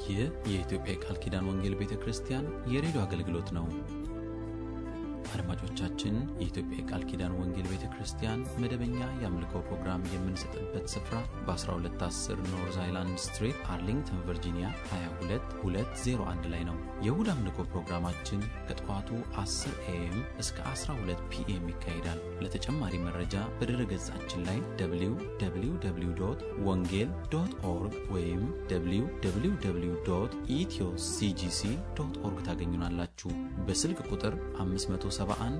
ይህ የኢትዮጵያ የቃል ኪዳን ወንጌል ቤተ ክርስቲያን የሬዲዮ አገልግሎት ነው። አድማጮቻችን፣ የኢትዮጵያ የቃል ኪዳን ወንጌል ቤተ ክርስቲያን መደበኛ የአምልኮ ፕሮግራም የምንሰጥበት ስፍራ በ1210 ኖርዝ አይላንድ ስትሪት አርሊንግተን ቨርጂኒያ 22201 ላይ ነው። የእሁድ አምልኮ ፕሮግራማችን ከጠዋቱ 10 ኤኤም እስከ 12 ፒኤም ይካሄዳል። ለተጨማሪ መረጃ በድረ ገጻችን ላይ www ወንጌል ዶት ኦርግ ወይም www ኢትዮ ሲጂሲ ዶት ኦርግ ታገኙናላችሁ። በስልክ ቁጥር 571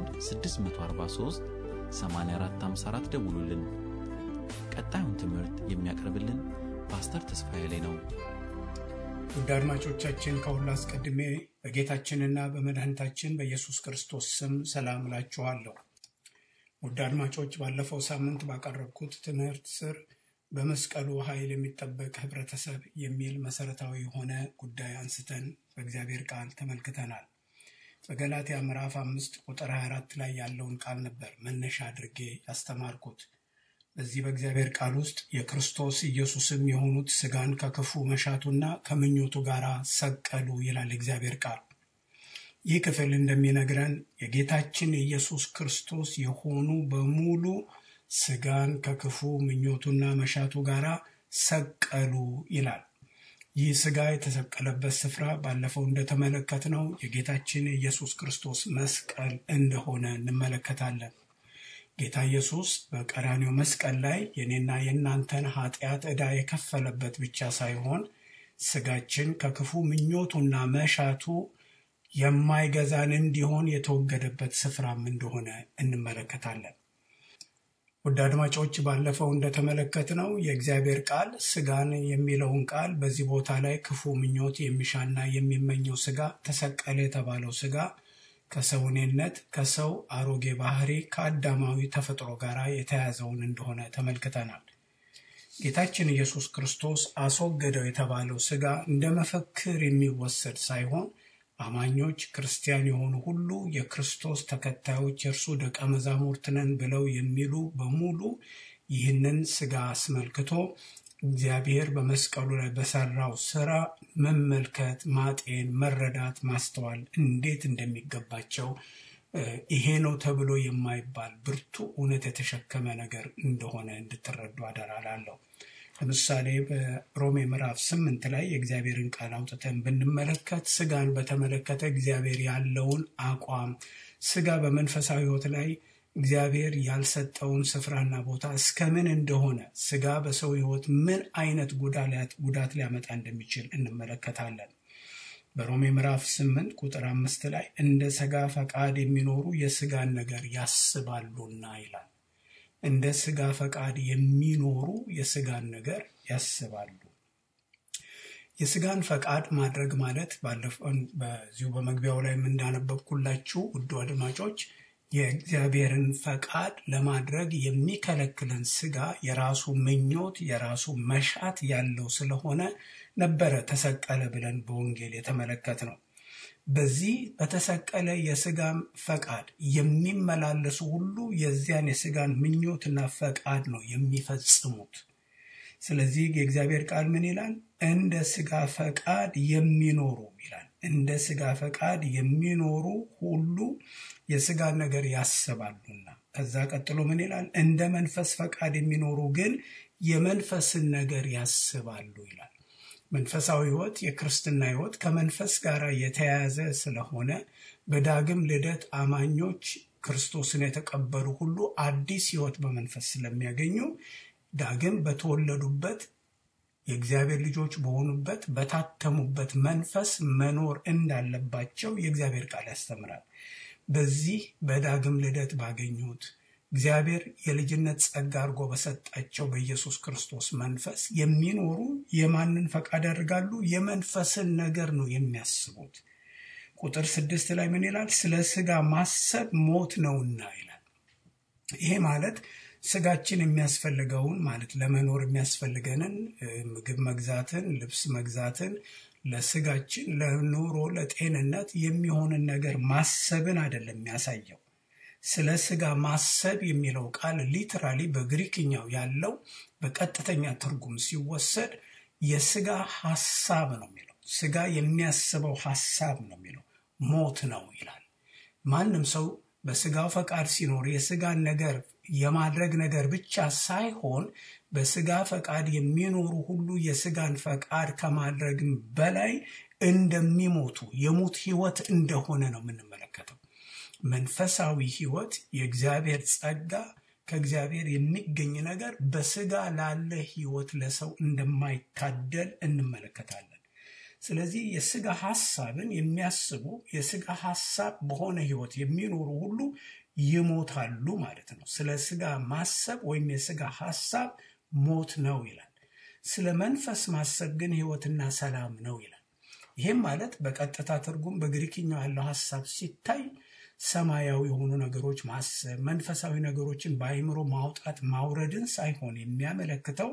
643 8454 ደውሉልን። ቀጣዩን ትምህርት የሚያቀርብልን ፓስተር ተስፋዬ ላይ ነው። ውድ አድማጮቻችን ከሁሉ አስቀድሜ በጌታችንና በመድኃኒታችን በኢየሱስ ክርስቶስ ስም ሰላም እላችኋለሁ። ውድ አድማጮች ባለፈው ሳምንት ባቀረብኩት ትምህርት ስር በመስቀሉ ኃይል የሚጠበቅ ህብረተሰብ የሚል መሰረታዊ የሆነ ጉዳይ አንስተን በእግዚአብሔር ቃል ተመልክተናል። በገላትያ ምዕራፍ አምስት ቁጥር 24 ላይ ያለውን ቃል ነበር መነሻ አድርጌ ያስተማርኩት። በዚህ በእግዚአብሔር ቃል ውስጥ የክርስቶስ ኢየሱስም የሆኑት ስጋን ከክፉ መሻቱና ከምኞቱ ጋር ሰቀሉ ይላል እግዚአብሔር ቃል። ይህ ክፍል እንደሚነግረን የጌታችን የኢየሱስ ክርስቶስ የሆኑ በሙሉ ስጋን ከክፉ ምኞቱና መሻቱ ጋር ሰቀሉ ይላል። ይህ ስጋ የተሰቀለበት ስፍራ ባለፈው እንደተመለከትነው የጌታችን የኢየሱስ ክርስቶስ መስቀል እንደሆነ እንመለከታለን። ጌታ ኢየሱስ በቀራኔው መስቀል ላይ የኔና የእናንተን ኃጢአት ዕዳ የከፈለበት ብቻ ሳይሆን ስጋችን ከክፉ ምኞቱና መሻቱ የማይገዛን እንዲሆን የተወገደበት ስፍራም እንደሆነ እንመለከታለን። ውድ አድማጮች ባለፈው እንደተመለከትነው የእግዚአብሔር ቃል ስጋን የሚለውን ቃል በዚህ ቦታ ላይ ክፉ ምኞት የሚሻና የሚመኘው ስጋ ተሰቀለ የተባለው ስጋ ከሰውኔነት ከሰው አሮጌ ባህሪ ከአዳማዊ ተፈጥሮ ጋር የተያዘውን እንደሆነ ተመልክተናል። ጌታችን ኢየሱስ ክርስቶስ አስወገደው የተባለው ስጋ እንደ መፈክር የሚወሰድ ሳይሆን አማኞች ክርስቲያን የሆኑ ሁሉ የክርስቶስ ተከታዮች የእርሱ ደቀ መዛሙርት ነን ብለው የሚሉ በሙሉ ይህንን ስጋ አስመልክቶ እግዚአብሔር በመስቀሉ ላይ በሰራው ስራ መመልከት፣ ማጤን፣ መረዳት፣ ማስተዋል እንዴት እንደሚገባቸው ይሄ ነው ተብሎ የማይባል ብርቱ እውነት የተሸከመ ነገር እንደሆነ እንድትረዱ አደራላለሁ። ለምሳሌ በሮሜ ምዕራፍ ስምንት ላይ የእግዚአብሔርን ቃል አውጥተን ብንመለከት ስጋን በተመለከተ እግዚአብሔር ያለውን አቋም ስጋ በመንፈሳዊ ሕይወት ላይ እግዚአብሔር ያልሰጠውን ስፍራና ቦታ እስከምን እንደሆነ ስጋ በሰው ሕይወት ምን አይነት ጉዳት ሊያመጣ እንደሚችል እንመለከታለን። በሮሜ ምዕራፍ ስምንት ቁጥር አምስት ላይ እንደ ስጋ ፈቃድ የሚኖሩ የስጋን ነገር ያስባሉና ይላል። እንደ ስጋ ፈቃድ የሚኖሩ የስጋን ነገር ያስባሉ። የስጋን ፈቃድ ማድረግ ማለት ባለፈው በዚሁ በመግቢያው ላይ እንዳነበብኩላችሁ ውዱ አድማጮች የእግዚአብሔርን ፈቃድ ለማድረግ የሚከለክለን ስጋ የራሱ ምኞት የራሱ መሻት ያለው ስለሆነ ነበረ ተሰቀለ ብለን በወንጌል የተመለከት ነው። በዚህ በተሰቀለ የስጋ ፈቃድ የሚመላለሱ ሁሉ የዚያን የስጋን ምኞትና ፈቃድ ነው የሚፈጽሙት። ስለዚህ የእግዚአብሔር ቃል ምን ይላል? እንደ ስጋ ፈቃድ የሚኖሩ ይላል። እንደ ስጋ ፈቃድ የሚኖሩ ሁሉ የስጋን ነገር ያስባሉና። ከዛ ቀጥሎ ምን ይላል? እንደ መንፈስ ፈቃድ የሚኖሩ ግን የመንፈስን ነገር ያስባሉ ይላል። መንፈሳዊ ሕይወት የክርስትና ሕይወት ከመንፈስ ጋር የተያያዘ ስለሆነ በዳግም ልደት አማኞች ክርስቶስን የተቀበሉ ሁሉ አዲስ ሕይወት በመንፈስ ስለሚያገኙ ዳግም በተወለዱበት የእግዚአብሔር ልጆች በሆኑበት በታተሙበት መንፈስ መኖር እንዳለባቸው የእግዚአብሔር ቃል ያስተምራል። በዚህ በዳግም ልደት ባገኙት እግዚአብሔር የልጅነት ጸጋ አድርጎ በሰጣቸው በኢየሱስ ክርስቶስ መንፈስ የሚኖሩ የማንን ፈቃድ ያደርጋሉ? የመንፈስን ነገር ነው የሚያስቡት። ቁጥር ስድስት ላይ ምን ይላል? ስለ ስጋ ማሰብ ሞት ነውና ይላል። ይሄ ማለት ስጋችን የሚያስፈልገውን ማለት ለመኖር የሚያስፈልገንን ምግብ መግዛትን፣ ልብስ መግዛትን ለስጋችን ለኑሮ ለጤንነት የሚሆንን ነገር ማሰብን አይደለም የሚያሳየው። ስለ ስጋ ማሰብ የሚለው ቃል ሊትራሊ በግሪክኛው ያለው በቀጥተኛ ትርጉም ሲወሰድ የስጋ ሀሳብ ነው የሚለው። ስጋ የሚያስበው ሀሳብ ነው የሚለው ሞት ነው ይላል። ማንም ሰው በስጋው ፈቃድ ሲኖር የስጋን ነገር የማድረግ ነገር ብቻ ሳይሆን በስጋ ፈቃድ የሚኖሩ ሁሉ የስጋን ፈቃድ ከማድረግም በላይ እንደሚሞቱ የሞት ህይወት እንደሆነ ነው የምንመለከተው። መንፈሳዊ ህይወት የእግዚአብሔር ጸጋ ከእግዚአብሔር የሚገኝ ነገር በስጋ ላለ ህይወት ለሰው እንደማይታደል እንመለከታለን። ስለዚህ የስጋ ሐሳብን የሚያስቡ የስጋ ሐሳብ በሆነ ህይወት የሚኖሩ ሁሉ ይሞታሉ ማለት ነው። ስለ ስጋ ማሰብ ወይም የስጋ ሐሳብ ሞት ነው ይላል። ስለ መንፈስ ማሰብ ግን ህይወትና ሰላም ነው ይላል። ይህም ማለት በቀጥታ ትርጉም በግሪክኛው ያለው ሐሳብ ሲታይ ሰማያዊ የሆኑ ነገሮች ማሰብ፣ መንፈሳዊ ነገሮችን በአይምሮ ማውጣት ማውረድን ሳይሆን የሚያመለክተው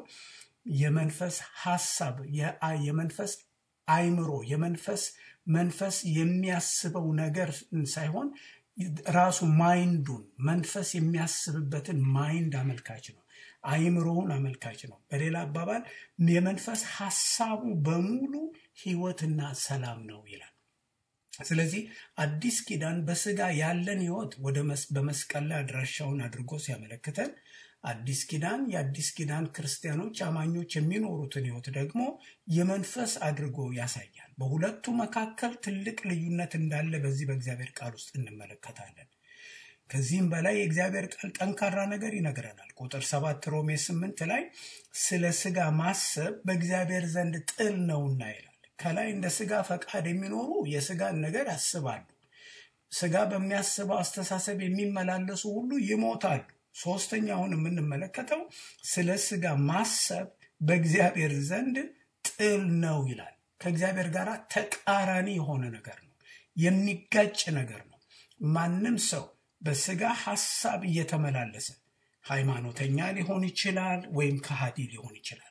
የመንፈስ ሐሳብ የመንፈስ አይምሮ የመንፈስ መንፈስ የሚያስበው ነገር ሳይሆን ራሱ ማይንዱን መንፈስ የሚያስብበትን ማይንድ አመልካች ነው። አይምሮውን አመልካች ነው። በሌላ አባባል የመንፈስ ሐሳቡ በሙሉ ህይወትና ሰላም ነው ይላል። ስለዚህ አዲስ ኪዳን በስጋ ያለን ህይወት ወደ በመስቀል ላይ አድራሻውን አድርጎ ሲያመለክተን አዲስ ኪዳን የአዲስ ኪዳን ክርስቲያኖች አማኞች የሚኖሩትን ህይወት ደግሞ የመንፈስ አድርጎ ያሳያል። በሁለቱ መካከል ትልቅ ልዩነት እንዳለ በዚህ በእግዚአብሔር ቃል ውስጥ እንመለከታለን። ከዚህም በላይ የእግዚአብሔር ቃል ጠንካራ ነገር ይነግረናል። ቁጥር ሰባት ሮሜ ስምንት ላይ ስለ ስጋ ማሰብ በእግዚአብሔር ዘንድ ጥል ነውና ይላል። ከላይ እንደ ስጋ ፈቃድ የሚኖሩ የስጋን ነገር ያስባሉ። ስጋ በሚያስበው አስተሳሰብ የሚመላለሱ ሁሉ ይሞታሉ። ሶስተኛውን የምንመለከተው ስለ ስጋ ማሰብ በእግዚአብሔር ዘንድ ጥል ነው ይላል። ከእግዚአብሔር ጋር ተቃራኒ የሆነ ነገር ነው፣ የሚጋጭ ነገር ነው። ማንም ሰው በስጋ ሐሳብ እየተመላለሰ ሃይማኖተኛ ሊሆን ይችላል ወይም ከሃዲ ሊሆን ይችላል።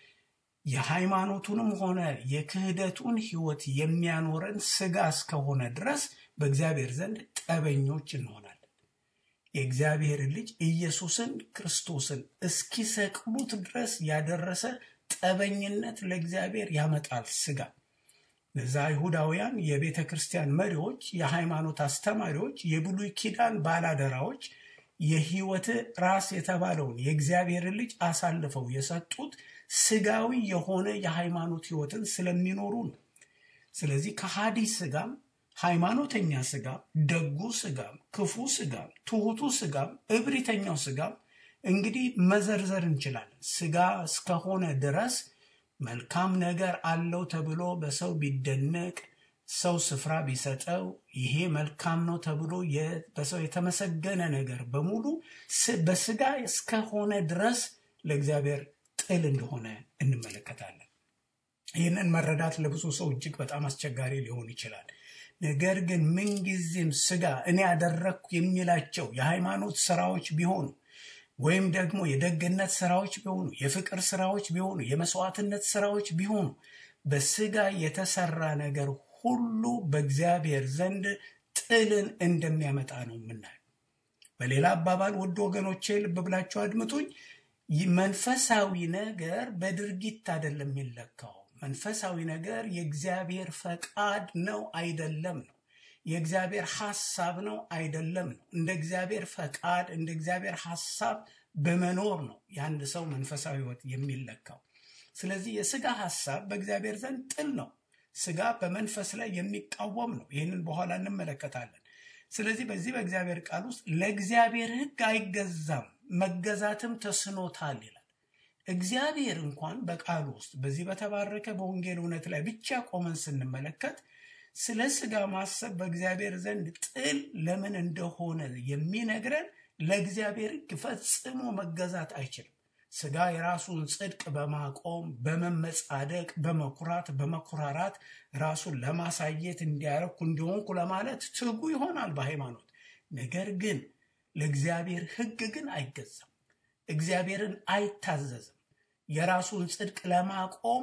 የሃይማኖቱንም ሆነ የክህደቱን ህይወት የሚያኖረን ስጋ እስከሆነ ድረስ በእግዚአብሔር ዘንድ ጠበኞች እንሆናለን። የእግዚአብሔር ልጅ ኢየሱስን ክርስቶስን እስኪሰቅሉት ድረስ ያደረሰ ጠበኝነት ለእግዚአብሔር ያመጣል ስጋ። እዛ አይሁዳውያን የቤተ ክርስቲያን መሪዎች፣ የሃይማኖት አስተማሪዎች፣ የብሉይ ኪዳን ባላደራዎች የህይወት ራስ የተባለውን የእግዚአብሔርን ልጅ አሳልፈው የሰጡት ስጋዊ የሆነ የሃይማኖት ህይወትን ስለሚኖሩ ነው። ስለዚህ ከሃዲ ስጋም ሃይማኖተኛ ስጋም ደጉ ስጋም ክፉ ስጋም ትሑቱ ስጋም እብሪተኛው ስጋም እንግዲህ መዘርዘር እንችላለን። ስጋ እስከሆነ ድረስ መልካም ነገር አለው ተብሎ በሰው ቢደነቅ ሰው ስፍራ ቢሰጠው ይሄ መልካም ነው ተብሎ በሰው የተመሰገነ ነገር በሙሉ በስጋ እስከሆነ ድረስ ለእግዚአብሔር ጥል እንደሆነ እንመለከታለን። ይህንን መረዳት ለብዙ ሰው እጅግ በጣም አስቸጋሪ ሊሆን ይችላል። ነገር ግን ምንጊዜም ስጋ እኔ ያደረግኩ የሚላቸው የሃይማኖት ስራዎች ቢሆኑ ወይም ደግሞ የደግነት ስራዎች ቢሆኑ፣ የፍቅር ስራዎች ቢሆኑ፣ የመስዋዕትነት ስራዎች ቢሆኑ በስጋ የተሰራ ነገር ሁሉ በእግዚአብሔር ዘንድ ጥልን እንደሚያመጣ ነው የምናየው። በሌላ አባባል ውድ ወገኖቼ ልብ ብላችሁ አድምጡኝ። መንፈሳዊ ነገር በድርጊት አይደለም የሚለካው። መንፈሳዊ ነገር የእግዚአብሔር ፈቃድ ነው አይደለም ነው። የእግዚአብሔር ሐሳብ ነው አይደለም ነው። እንደ እግዚአብሔር ፈቃድ እንደ እግዚአብሔር ሐሳብ በመኖር ነው የአንድ ሰው መንፈሳዊ ሕይወት የሚለካው። ስለዚህ የስጋ ሐሳብ በእግዚአብሔር ዘንድ ጥል ነው። ስጋ በመንፈስ ላይ የሚቃወም ነው። ይህንን በኋላ እንመለከታለን። ስለዚህ በዚህ በእግዚአብሔር ቃል ውስጥ ለእግዚአብሔር ሕግ አይገዛም መገዛትም ተስኖታል ይላል። እግዚአብሔር እንኳን በቃሉ ውስጥ በዚህ በተባረከ በወንጌል እውነት ላይ ብቻ ቆመን ስንመለከት ስለ ስጋ ማሰብ በእግዚአብሔር ዘንድ ጥል ለምን እንደሆነ የሚነግረን ለእግዚአብሔር ሕግ ፈጽሞ መገዛት አይችልም። ስጋ የራሱን ጽድቅ በማቆም በመመጻደቅ በመኩራት በመኩራራት ራሱን ለማሳየት እንዲያረኩ እንዲሆንኩ ለማለት ትጉ ይሆናል በሃይማኖት ነገር ግን ለእግዚአብሔር ሕግ ግን አይገዛም። እግዚአብሔርን አይታዘዝም። የራሱን ጽድቅ ለማቆም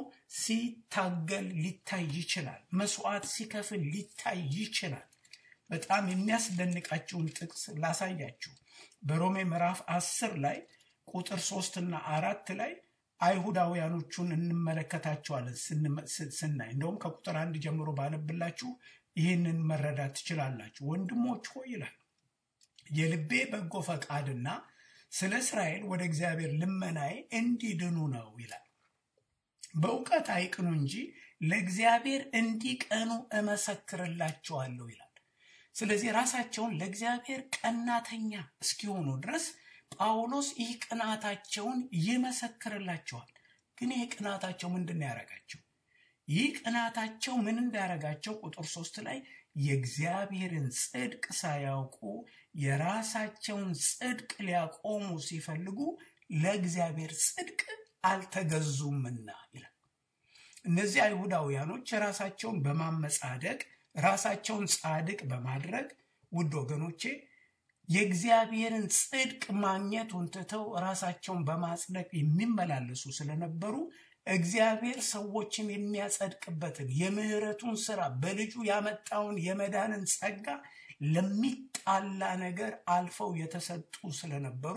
ሲታገል ሊታይ ይችላል። መስዋዕት ሲከፍል ሊታይ ይችላል። በጣም የሚያስደንቃችሁን ጥቅስ ላሳያችሁ። በሮሜ ምዕራፍ አስር ላይ ቁጥር ሶስትና አራት ላይ አይሁዳውያኖቹን እንመለከታቸዋለን ስናይ እንደውም ከቁጥር አንድ ጀምሮ ባነብላችሁ ይህንን መረዳት ትችላላችሁ። ወንድሞች ሆይ ይላል የልቤ በጎ ፈቃድና ስለ እስራኤል ወደ እግዚአብሔር ልመናዬ እንዲድኑ ነው ይላል። በእውቀት አይቅኑ እንጂ ለእግዚአብሔር እንዲቀኑ እመሰክርላቸዋለሁ ይላል። ስለዚህ ራሳቸውን ለእግዚአብሔር ቀናተኛ እስኪሆኑ ድረስ ጳውሎስ ይህ ቅናታቸውን ይመሰክርላቸዋል። ግን ይህ ቅናታቸው ምንድን ነው ያደረጋቸው? ይህ ቅናታቸው ምን እንዳያረጋቸው ቁጥር ሶስት ላይ የእግዚአብሔርን ጽድቅ ሳያውቁ የራሳቸውን ጽድቅ ሊያቆሙ ሲፈልጉ ለእግዚአብሔር ጽድቅ አልተገዙምና ይላል። እነዚህ አይሁዳውያኖች ራሳቸውን በማመጻደቅ ራሳቸውን ጻድቅ በማድረግ ውድ ወገኖቼ የእግዚአብሔርን ጽድቅ ማግኘቱን ትተው ራሳቸውን በማጽደቅ የሚመላለሱ ስለነበሩ እግዚአብሔር ሰዎችን የሚያጸድቅበትን የምህረቱን ስራ በልጁ ያመጣውን የመዳንን ጸጋ ለሚጣላ ነገር አልፈው የተሰጡ ስለነበሩ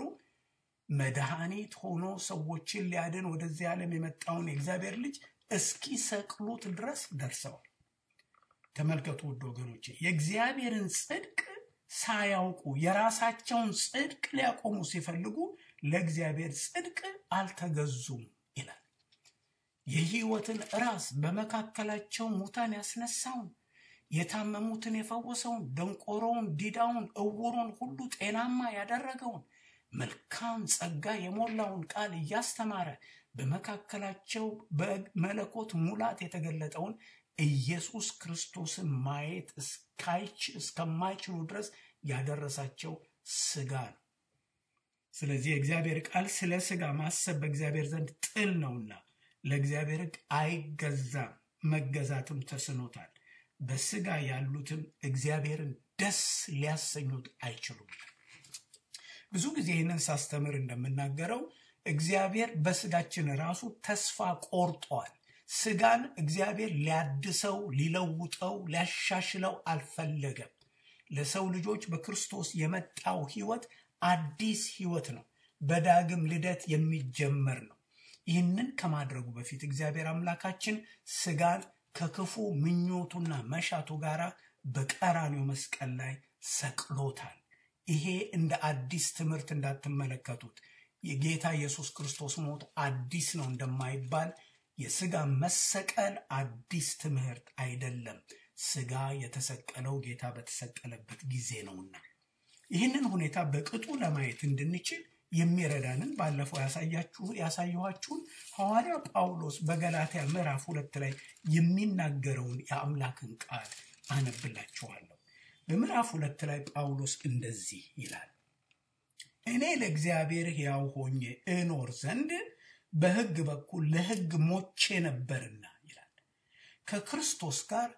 መድኃኒት ሆኖ ሰዎችን ሊያድን ወደዚህ ዓለም የመጣውን የእግዚአብሔር ልጅ እስኪሰቅሉት ድረስ ደርሰዋል። ተመልከቱ ውድ ወገኖቼ የእግዚአብሔርን ጽድቅ ሳያውቁ የራሳቸውን ጽድቅ ሊያቆሙ ሲፈልጉ ለእግዚአብሔር ጽድቅ አልተገዙም ይላል። የሕይወትን ራስ በመካከላቸው ሙታን ያስነሳውን የታመሙትን የፈወሰውን ደንቆሮውን፣ ዲዳውን፣ እውሩን ሁሉ ጤናማ ያደረገውን መልካም ጸጋ የሞላውን ቃል እያስተማረ በመካከላቸው በመለኮት ሙላት የተገለጠውን ኢየሱስ ክርስቶስን ማየት እስከማይችሉ ድረስ ያደረሳቸው ስጋ ነው። ስለዚህ የእግዚአብሔር ቃል ስለ ስጋ ማሰብ በእግዚአብሔር ዘንድ ጥል ነውና ለእግዚአብሔር ሕግ አይገዛም፣ መገዛትም ተስኖታል። በስጋ ያሉትም እግዚአብሔርን ደስ ሊያሰኙት አይችሉም። ብዙ ጊዜ ይህንን ሳስተምር እንደምናገረው እግዚአብሔር በስጋችን ራሱ ተስፋ ቆርጧል። ስጋን እግዚአብሔር ሊያድሰው፣ ሊለውጠው፣ ሊያሻሽለው አልፈለገም። ለሰው ልጆች በክርስቶስ የመጣው ህይወት አዲስ ህይወት ነው። በዳግም ልደት የሚጀመር ነው። ይህንን ከማድረጉ በፊት እግዚአብሔር አምላካችን ስጋን ከክፉ ምኞቱና መሻቱ ጋር በቀራኒው መስቀል ላይ ሰቅሎታል። ይሄ እንደ አዲስ ትምህርት እንዳትመለከቱት የጌታ ኢየሱስ ክርስቶስ ሞት አዲስ ነው እንደማይባል የስጋ መሰቀል አዲስ ትምህርት አይደለም። ስጋ የተሰቀለው ጌታ በተሰቀለበት ጊዜ ነውና ይህንን ሁኔታ በቅጡ ለማየት እንድንችል የሚረዳንን ባለፈው ያሳየኋችሁን ሐዋርያ ጳውሎስ በገላትያ ምዕራፍ ሁለት ላይ የሚናገረውን የአምላክን ቃል አነብላችኋለሁ። በምዕራፍ ሁለት ላይ ጳውሎስ እንደዚህ ይላል፣ እኔ ለእግዚአብሔር ሕያው ሆኜ እኖር ዘንድ በሕግ በኩል ለሕግ ሞቼ ነበርና ይላል። ከክርስቶስ ጋር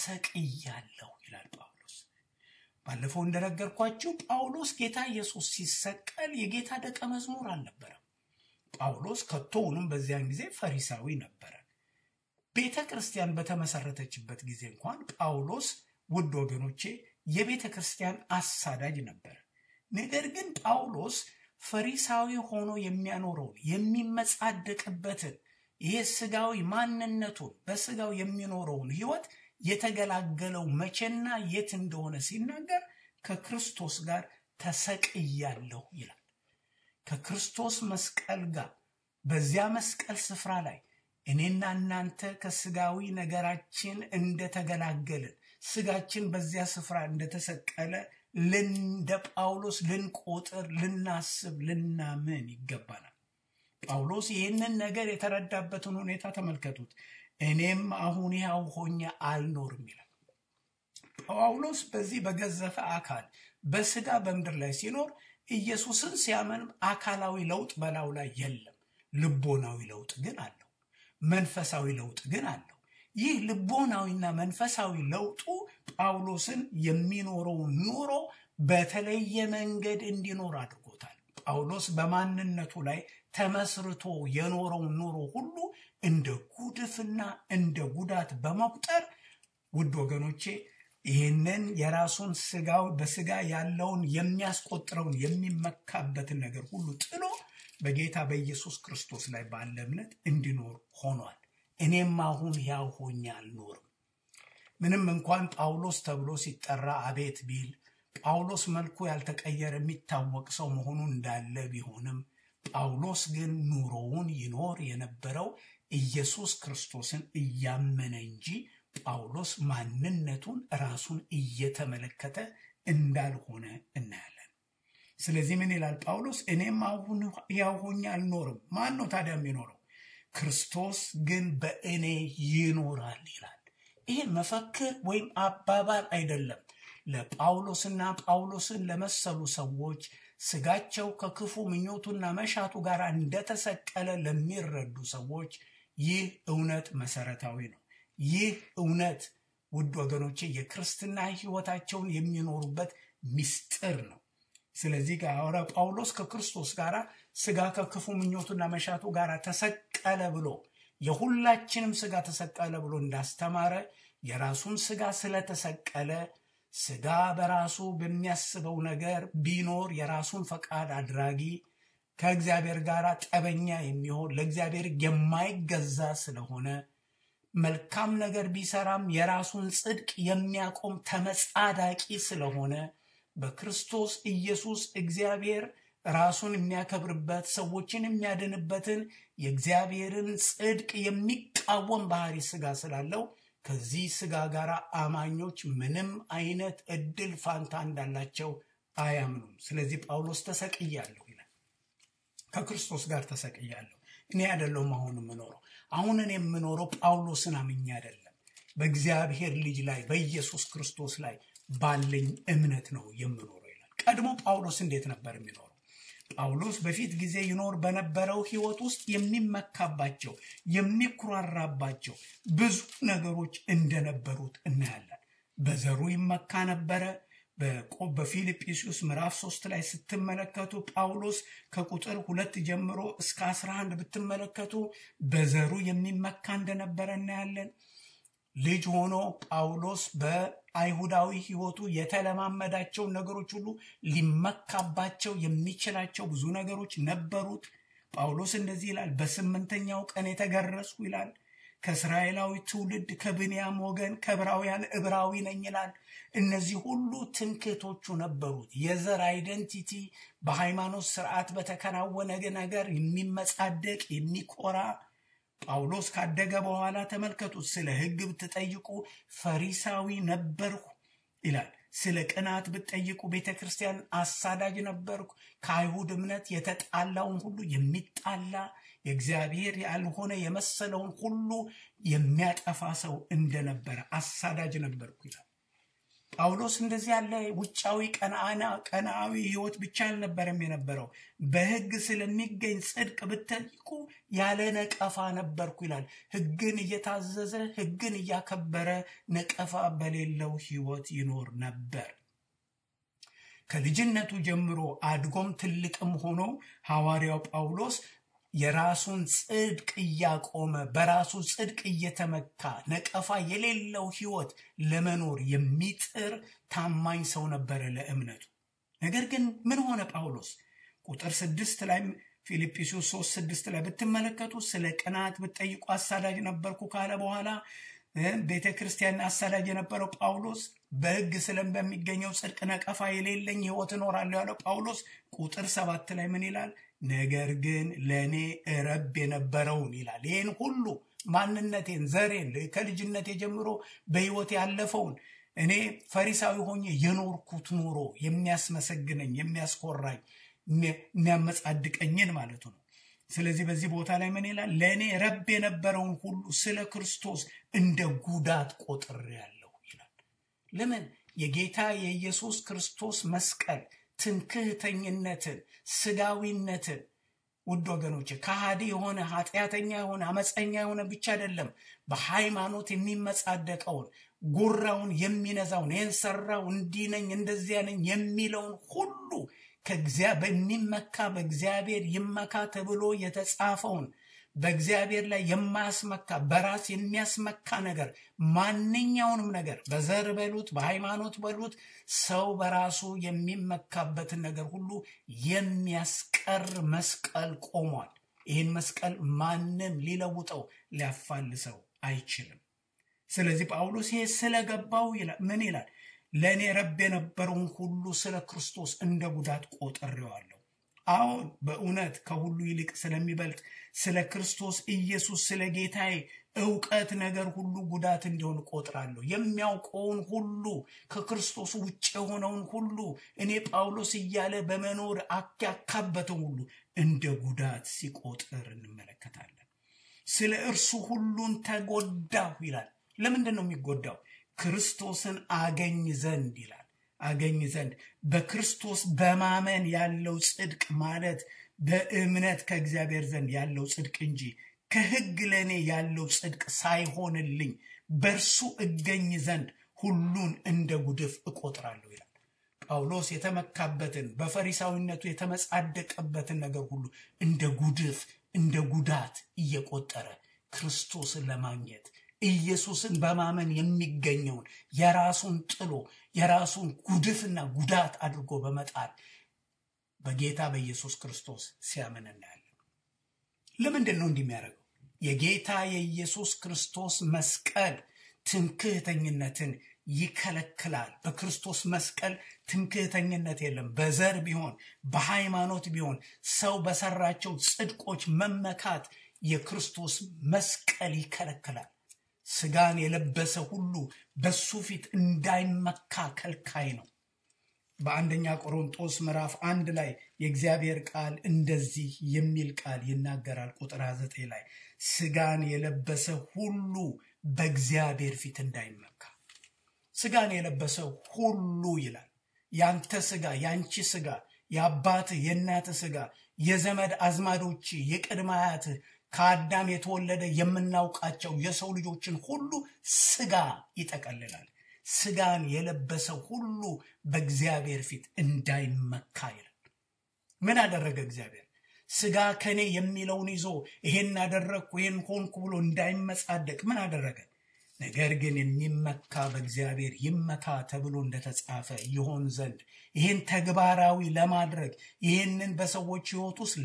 ተሰቅያለሁ ይላል ጳውሎስ። ባለፈው እንደነገርኳችሁ ጳውሎስ ጌታ ኢየሱስ ሲሰቀል የጌታ ደቀ መዝሙር አልነበረም። ጳውሎስ ከቶውንም በዚያን ጊዜ ፈሪሳዊ ነበረ። ቤተ ክርስቲያን በተመሰረተችበት ጊዜ እንኳን ጳውሎስ ውድ ወገኖቼ የቤተ ክርስቲያን አሳዳጅ ነበር። ነገር ግን ጳውሎስ ፈሪሳዊ ሆኖ የሚያኖረውን የሚመጻደቅበትን ይሄ ስጋዊ ማንነቱን በስጋው የሚኖረውን ህይወት የተገላገለው መቼና የት እንደሆነ ሲናገር ከክርስቶስ ጋር ተሰቅያለሁ ይላል። ከክርስቶስ መስቀል ጋር በዚያ መስቀል ስፍራ ላይ እኔና እናንተ ከስጋዊ ነገራችን እንደተገላገልን ስጋችን በዚያ ስፍራ እንደተሰቀለ እንደ ጳውሎስ ልንቆጥር፣ ልናስብ፣ ልናምን ይገባናል። ጳውሎስ ይህንን ነገር የተረዳበትን ሁኔታ ተመልከቱት። እኔም አሁን ያው ሆኜ አልኖርም ይላል ጳውሎስ። በዚህ በገዘፈ አካል በስጋ በምድር ላይ ሲኖር ኢየሱስን ሲያምን አካላዊ ለውጥ በላዩ ላይ የለም። ልቦናዊ ለውጥ ግን አለው። መንፈሳዊ ለውጥ ግን አለው። ይህ ልቦናዊና መንፈሳዊ ለውጡ ጳውሎስን የሚኖረውን ኑሮ በተለየ መንገድ እንዲኖር አድርጎታል። ጳውሎስ በማንነቱ ላይ ተመስርቶ የኖረውን ኑሮ ሁሉ እንደ ጉድፍና እንደ ጉዳት በመቁጠር ውድ ወገኖቼ ይህንን የራሱን ስጋው በስጋ ያለውን የሚያስቆጥረውን የሚመካበትን ነገር ሁሉ ጥሎ በጌታ በኢየሱስ ክርስቶስ ላይ ባለ እምነት እንዲኖር ሆኗል። እኔም አሁን ሕያው ሆኜ አልኖርም። ምንም እንኳን ጳውሎስ ተብሎ ሲጠራ አቤት ቢል ጳውሎስ መልኩ ያልተቀየረ የሚታወቅ ሰው መሆኑን እንዳለ ቢሆንም ጳውሎስ ግን ኑሮውን ይኖር የነበረው ኢየሱስ ክርስቶስን እያመነ እንጂ ጳውሎስ ማንነቱን ራሱን እየተመለከተ እንዳልሆነ እናያለን። ስለዚህ ምን ይላል ጳውሎስ? እኔም አሁን ሕያው ሆኜ አልኖርም። ማን ነው ታዲያ የሚኖረው? ክርስቶስ ግን በእኔ ይኖራል ይላል። ይህ መፈክር ወይም አባባል አይደለም። ለጳውሎስና ጳውሎስን ለመሰሉ ሰዎች ስጋቸው ከክፉ ምኞቱና መሻቱ ጋር እንደተሰቀለ ለሚረዱ ሰዎች ይህ እውነት መሰረታዊ ነው። ይህ እውነት ውድ ወገኖቼ የክርስትና ሕይወታቸውን የሚኖሩበት ምስጢር ነው። ስለዚህ ጋር ጳውሎስ ከክርስቶስ ጋር ስጋ ከክፉ ምኞቱና መሻቱ ጋር ተሰቀለ ብሎ የሁላችንም ስጋ ተሰቀለ ብሎ እንዳስተማረ የራሱን ስጋ ስለተሰቀለ ስጋ በራሱ በሚያስበው ነገር ቢኖር የራሱን ፈቃድ አድራጊ ከእግዚአብሔር ጋር ጠበኛ የሚሆን ለእግዚአብሔር የማይገዛ ስለሆነ መልካም ነገር ቢሰራም የራሱን ጽድቅ የሚያቆም ተመጻዳቂ ስለሆነ በክርስቶስ ኢየሱስ እግዚአብሔር ራሱን የሚያከብርበት ሰዎችን የሚያድንበትን የእግዚአብሔርን ጽድቅ የሚቃወም ባህሪ ስጋ ስላለው ከዚህ ስጋ ጋር አማኞች ምንም አይነት እድል ፋንታ እንዳላቸው አያምኑም። ስለዚህ ጳውሎስ ተሰቅያለሁ ይላል። ከክርስቶስ ጋር ተሰቅያለሁ። እኔ አይደለሁም አሁን የምኖረው። አሁን እኔ የምኖረው ጳውሎስን አምኜ አይደለም፣ በእግዚአብሔር ልጅ ላይ በኢየሱስ ክርስቶስ ላይ ባለኝ እምነት ነው የምኖረው ይላል። ቀድሞ ጳውሎስ እንዴት ነበር የሚኖረው? ጳውሎስ በፊት ጊዜ ይኖር በነበረው ሕይወት ውስጥ የሚመካባቸው የሚኩራራባቸው ብዙ ነገሮች እንደነበሩት እናያለን። በዘሩ ይመካ ነበረ። በፊልጵስዩስ ምዕራፍ ሶስት ላይ ስትመለከቱ ጳውሎስ ከቁጥር ሁለት ጀምሮ እስከ አስራ አንድ ብትመለከቱ በዘሩ የሚመካ እንደነበረ እናያለን። ልጅ ሆኖ ጳውሎስ በአይሁዳዊ ሕይወቱ የተለማመዳቸውን ነገሮች ሁሉ ሊመካባቸው የሚችላቸው ብዙ ነገሮች ነበሩት። ጳውሎስ እንደዚህ ይላል፣ በስምንተኛው ቀን የተገረዝኩ ይላል። ከእስራኤላዊ ትውልድ ከብንያም ወገን ከዕብራውያን ዕብራዊ ነኝ ይላል። እነዚህ ሁሉ ትምክህቶቹ ነበሩት። የዘር አይደንቲቲ በሃይማኖት ስርዓት በተከናወነ ነገር የሚመጻደቅ የሚኮራ ጳውሎስ ካደገ በኋላ ተመልከቱት። ስለ ሕግ ብትጠይቁ ፈሪሳዊ ነበርኩ ይላል። ስለ ቅናት ብትጠይቁ ቤተ ክርስቲያን አሳዳጅ ነበርኩ። ከአይሁድ እምነት የተጣላውን ሁሉ የሚጣላ የእግዚአብሔር ያልሆነ የመሰለውን ሁሉ የሚያጠፋ ሰው እንደነበረ አሳዳጅ ነበርኩ ይላል። ጳውሎስ እንደዚህ ያለ ውጫዊ ቀናዊ ሕይወት ብቻ አልነበረም የነበረው። በሕግ ስለሚገኝ ጽድቅ ብትጠይቁ ያለ ነቀፋ ነበርኩ ይላል። ሕግን እየታዘዘ ሕግን እያከበረ ነቀፋ በሌለው ሕይወት ይኖር ነበር። ከልጅነቱ ጀምሮ አድጎም ትልቅም ሆኖ ሐዋርያው ጳውሎስ የራሱን ጽድቅ እያቆመ በራሱ ጽድቅ እየተመካ ነቀፋ የሌለው ሕይወት ለመኖር የሚጥር ታማኝ ሰው ነበረ ለእምነቱ። ነገር ግን ምን ሆነ ጳውሎስ? ቁጥር ስድስት ላይ ፊልጵስዩስ ሶስት ስድስት ላይ ብትመለከቱ ስለ ቅናት ብትጠይቁ አሳዳጅ ነበርኩ ካለ በኋላ ቤተ ክርስቲያን አሳዳጅ የነበረው ጳውሎስ በሕግ ስለም በሚገኘው ጽድቅ ነቀፋ የሌለኝ ሕይወት እኖራለሁ ያለው ጳውሎስ ቁጥር ሰባት ላይ ምን ይላል? ነገር ግን ለእኔ እረብ የነበረውን ይላል። ይህን ሁሉ ማንነቴን፣ ዘሬን ከልጅነቴ ጀምሮ በሕይወት ያለፈውን እኔ ፈሪሳዊ ሆኜ የኖርኩት ኑሮ የሚያስመሰግነኝ፣ የሚያስኮራኝ፣ የሚያመጻድቀኝን ማለቱ ነው። ስለዚህ በዚህ ቦታ ላይ ምን ይላል? ለእኔ ረብ የነበረውን ሁሉ ስለ ክርስቶስ እንደ ጉዳት ቆጥሬአለሁ ይላል። ለምን? የጌታ የኢየሱስ ክርስቶስ መስቀል ትምክህተኝነትን፣ ስጋዊነትን ውድ ወገኖች ከሃዲ የሆነ ኃጢአተኛ የሆነ አመፀኛ የሆነ ብቻ አይደለም፣ በሃይማኖት የሚመጻደቀውን ጉራውን የሚነዛውን ይህን ሰራው እንዲህ ነኝ እንደዚያ ነኝ የሚለውን ሁሉ በሚመካ በእግዚአብሔር ይመካ ተብሎ የተጻፈውን በእግዚአብሔር ላይ የማያስመካ በራስ የሚያስመካ ነገር ማንኛውንም ነገር በዘር በሉት በሃይማኖት በሉት ሰው በራሱ የሚመካበትን ነገር ሁሉ የሚያስቀር መስቀል ቆሟል። ይህን መስቀል ማንም ሊለውጠው ሊያፋልሰው አይችልም። ስለዚህ ጳውሎስ ይሄ ስለገባው ምን ይላል? ለእኔ ረብ የነበረውን ሁሉ ስለ ክርስቶስ እንደ ጉዳት ቆጥሬዋለሁ። አሁን በእውነት ከሁሉ ይልቅ ስለሚበልጥ ስለ ክርስቶስ ኢየሱስ ስለ ጌታዬ እውቀት ነገር ሁሉ ጉዳት እንዲሆን ቆጥራለሁ። የሚያውቀውን ሁሉ ከክርስቶስ ውጭ የሆነውን ሁሉ እኔ ጳውሎስ እያለ በመኖር ያካበተውን ሁሉ እንደ ጉዳት ሲቆጥር እንመለከታለን። ስለ እርሱ ሁሉን ተጎዳሁ ይላል። ለምንድን ነው የሚጎዳው? ክርስቶስን አገኝ ዘንድ ይላል። አገኝ ዘንድ በክርስቶስ በማመን ያለው ጽድቅ ማለት በእምነት ከእግዚአብሔር ዘንድ ያለው ጽድቅ እንጂ ከሕግ ለእኔ ያለው ጽድቅ ሳይሆንልኝ በእርሱ እገኝ ዘንድ ሁሉን እንደ ጉድፍ እቆጥራለሁ ይላል። ጳውሎስ የተመካበትን በፈሪሳዊነቱ የተመጻደቀበትን ነገር ሁሉ እንደ ጉድፍ እንደ ጉዳት እየቆጠረ ክርስቶስን ለማግኘት ኢየሱስን በማመን የሚገኘውን የራሱን ጥሎ የራሱን ጉድፍና ጉዳት አድርጎ በመጣል በጌታ በኢየሱስ ክርስቶስ ሲያምን እናያለን። ለምንድን ነው እንዲህ የሚያደርገው? የጌታ የኢየሱስ ክርስቶስ መስቀል ትምክህተኝነትን ይከለክላል። በክርስቶስ መስቀል ትምክህተኝነት የለም። በዘር ቢሆን በሃይማኖት ቢሆን ሰው በሰራቸው ጽድቆች መመካት የክርስቶስ መስቀል ይከለክላል። ስጋን የለበሰ ሁሉ በሱ ፊት እንዳይመካ ከልካይ ነው። በአንደኛ ቆሮንጦስ ምዕራፍ አንድ ላይ የእግዚአብሔር ቃል እንደዚህ የሚል ቃል ይናገራል። ቁጥር 9 ላይ ስጋን የለበሰ ሁሉ በእግዚአብሔር ፊት እንዳይመካ። ስጋን የለበሰ ሁሉ ይላል። ያንተ ስጋ፣ ያንቺ ስጋ፣ የአባትህ የእናትህ ስጋ፣ የዘመድ አዝማዶች፣ የቅድመ አያትህ ከአዳም የተወለደ የምናውቃቸው የሰው ልጆችን ሁሉ ስጋ ይጠቀልላል። ስጋን የለበሰ ሁሉ በእግዚአብሔር ፊት እንዳይመካ ይላል። ምን አደረገ እግዚአብሔር? ስጋ ከኔ የሚለውን ይዞ ይሄን አደረግኩ ይሄን ሆንኩ ብሎ እንዳይመጻደቅ ምን አደረገ? ነገር ግን የሚመካ በእግዚአብሔር ይመካ ተብሎ እንደተጻፈ ይሆን ዘንድ ይህን ተግባራዊ ለማድረግ ይህንን በሰዎች ሕይወት ውስጥ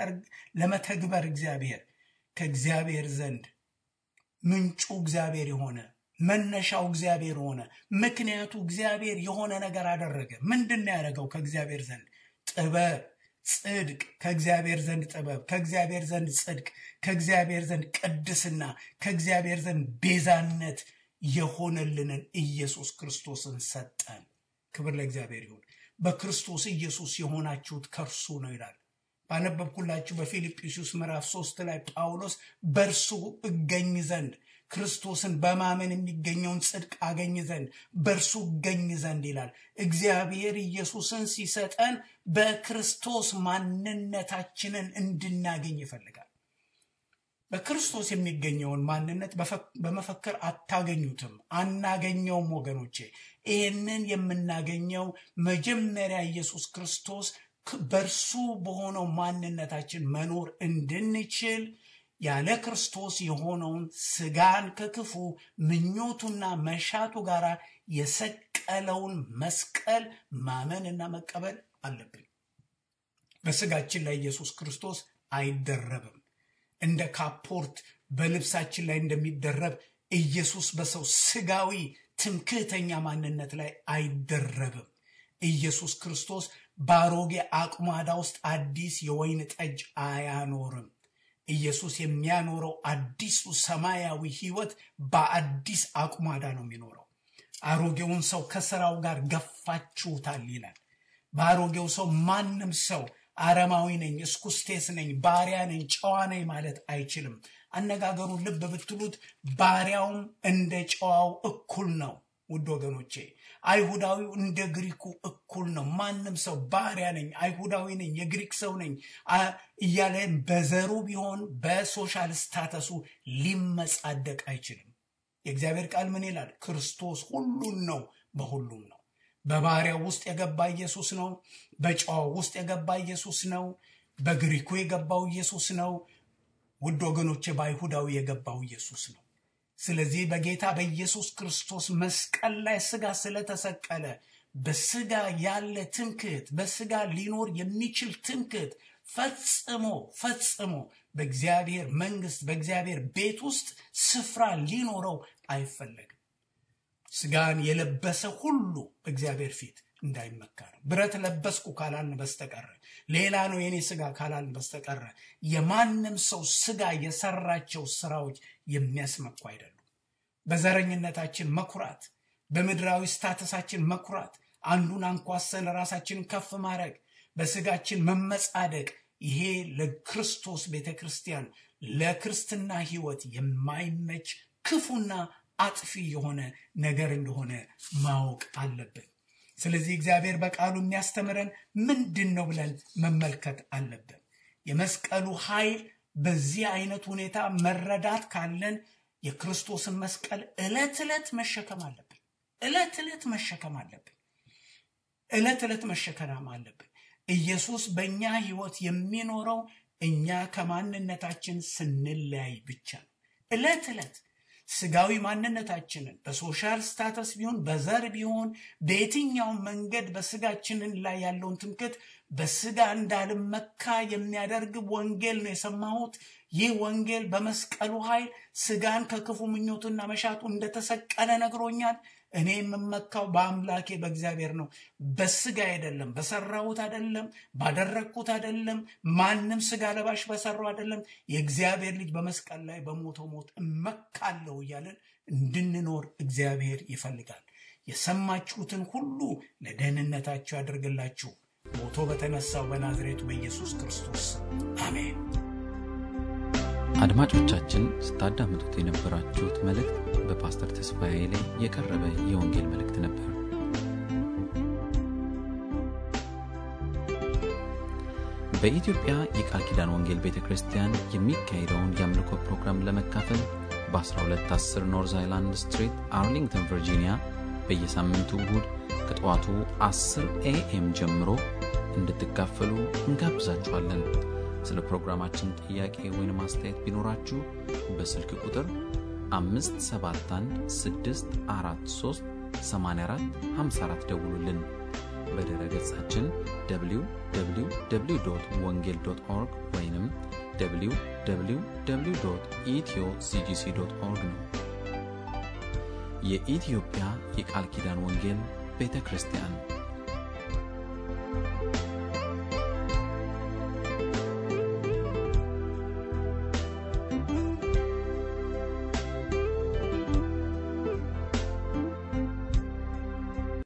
ለመተግበር እግዚአብሔር ከእግዚአብሔር ዘንድ ምንጩ እግዚአብሔር የሆነ መነሻው እግዚአብሔር ሆነ። ምክንያቱ እግዚአብሔር የሆነ ነገር አደረገ። ምንድን ነው ያደረገው? ከእግዚአብሔር ዘንድ ጥበብ፣ ጽድቅ፣ ከእግዚአብሔር ዘንድ ጥበብ፣ ከእግዚአብሔር ዘንድ ጽድቅ፣ ከእግዚአብሔር ዘንድ ቅድስና፣ ከእግዚአብሔር ዘንድ ቤዛነት የሆነልንን ኢየሱስ ክርስቶስን ሰጠን። ክብር ለእግዚአብሔር ይሁን። በክርስቶስ ኢየሱስ የሆናችሁት ከእርሱ ነው ይላል። ባነበብኩላችሁ በፊልጵስዩስ ምዕራፍ ሶስት ላይ ጳውሎስ በእርሱ እገኝ ዘንድ ክርስቶስን በማመን የሚገኘውን ጽድቅ አገኝ ዘንድ በእርሱ እገኝ ዘንድ ይላል። እግዚአብሔር ኢየሱስን ሲሰጠን በክርስቶስ ማንነታችንን እንድናገኝ ይፈልጋል። በክርስቶስ የሚገኘውን ማንነት በመፈክር አታገኙትም፣ አናገኘውም። ወገኖቼ ይህንን የምናገኘው መጀመሪያ ኢየሱስ ክርስቶስ በእርሱ በሆነው ማንነታችን መኖር እንድንችል ያለ ክርስቶስ የሆነውን ስጋን ከክፉ ምኞቱና መሻቱ ጋር የሰቀለውን መስቀል ማመንና መቀበል አለብን። በስጋችን ላይ ኢየሱስ ክርስቶስ አይደረብም። እንደ ካፖርት በልብሳችን ላይ እንደሚደረብ ኢየሱስ በሰው ስጋዊ ትምክህተኛ ማንነት ላይ አይደረብም። ኢየሱስ ክርስቶስ በአሮጌ አቁማዳ ውስጥ አዲስ የወይን ጠጅ አያኖርም። ኢየሱስ የሚያኖረው አዲሱ ሰማያዊ ሕይወት በአዲስ አቁማዳ ነው የሚኖረው። አሮጌውን ሰው ከስራው ጋር ገፋችሁታል ይላል። በአሮጌው ሰው ማንም ሰው አረማዊ ነኝ፣ እስኩስቴስ ነኝ፣ ባሪያ ነኝ፣ ጨዋ ነኝ ማለት አይችልም። አነጋገሩን ልብ ብትሉት ባሪያውም እንደ ጨዋው እኩል ነው። ውድ ወገኖቼ አይሁዳዊው እንደ ግሪኩ እኩል ነው። ማንም ሰው ባሪያ ነኝ፣ አይሁዳዊ ነኝ፣ የግሪክ ሰው ነኝ እያለ በዘሩ ቢሆን በሶሻል ስታተሱ ሊመጻደቅ አይችልም። የእግዚአብሔር ቃል ምን ይላል? ክርስቶስ ሁሉን ነው፣ በሁሉም ነው። በባሪያው ውስጥ የገባ ኢየሱስ ነው። በጨዋው ውስጥ የገባ ኢየሱስ ነው። በግሪኩ የገባው ኢየሱስ ነው። ውድ ወገኖቼ በአይሁዳዊ የገባው ኢየሱስ ነው። ስለዚህ በጌታ በኢየሱስ ክርስቶስ መስቀል ላይ ስጋ ስለተሰቀለ በስጋ ያለ ትምክህት፣ በስጋ ሊኖር የሚችል ትምክህት ፈጽሞ ፈጽሞ በእግዚአብሔር መንግስት በእግዚአብሔር ቤት ውስጥ ስፍራ ሊኖረው አይፈለግም። ስጋን የለበሰ ሁሉ በእግዚአብሔር ፊት እንዳይመካ ነው። ብረት ለበስኩ ካላልን በስተቀረ ሌላ ነው የኔ ስጋ ካላልን በስተቀረ የማንም ሰው ስጋ የሰራቸው ስራዎች የሚያስመኩ አይደሉም። በዘረኝነታችን መኩራት፣ በምድራዊ ስታተሳችን መኩራት፣ አንዱን አንኳሰን ራሳችንን ከፍ ማድረግ፣ በስጋችን መመጻደቅ ይሄ ለክርስቶስ ቤተ ክርስቲያን ለክርስትና ህይወት የማይመች ክፉና አጥፊ የሆነ ነገር እንደሆነ ማወቅ አለብን። ስለዚህ እግዚአብሔር በቃሉ የሚያስተምረን ምንድን ነው ብለን መመልከት አለብን። የመስቀሉ ኃይል በዚህ አይነት ሁኔታ መረዳት ካለን የክርስቶስን መስቀል ዕለት ዕለት መሸከም አለብን። ዕለት ዕለት መሸከም አለብን። ዕለት ዕለት መሸከም አለብን። ኢየሱስ በእኛ ህይወት የሚኖረው እኛ ከማንነታችን ስንለያይ ብቻ ነው። ዕለት ዕለት ስጋዊ ማንነታችንን በሶሻል ስታተስ ቢሆን በዘር ቢሆን በየትኛውም መንገድ በስጋችንን ላይ ያለውን ትምክህት በስጋ እንዳልመካ የሚያደርግ ወንጌል ነው የሰማሁት። ይህ ወንጌል በመስቀሉ ኃይል ስጋን ከክፉ ምኞቱና መሻቱ እንደተሰቀለ ነግሮኛል። እኔ የምመካው በአምላኬ በእግዚአብሔር ነው። በስጋ አይደለም፣ በሰራሁት አይደለም፣ ባደረግኩት አይደለም፣ ማንም ስጋ ለባሽ በሰራው አይደለም። የእግዚአብሔር ልጅ በመስቀል ላይ በሞተው ሞት እመካለሁ እያለን እንድንኖር እግዚአብሔር ይፈልጋል። የሰማችሁትን ሁሉ ለደህንነታችሁ ያደርግላችሁ። ሞቶ በተነሳው በናዝሬቱ በኢየሱስ ክርስቶስ አሜን። አድማጮቻችን ስታዳምጡት የነበራችሁት መልእክት በፓስተር ተስፋዬ ላይ የቀረበ የወንጌል መልእክት ነበር። በኢትዮጵያ የቃል ኪዳን ወንጌል ቤተ ክርስቲያን የሚካሄደውን የአምልኮ ፕሮግራም ለመካፈል በ1210 ኖርዝ አይላንድ ስትሪት አርሊንግተን ቨርጂኒያ በየሳምንቱ እሁድ ከጠዋቱ 10 ኤኤም ጀምሮ እንድትካፈሉ እንጋብዛችኋለን። ስለ ፕሮግራማችን ጥያቄ ወይም አስተያየት ቢኖራችሁ በስልክ ቁጥር 571 ደውሉልን። በድረ ገጻችን www ወንጌል ኦርግ ወይም www ኢትዮ ሲጂሲ ኦርግ ነው። የኢትዮጵያ የቃል ኪዳን ወንጌል ቤተ ክርስቲያን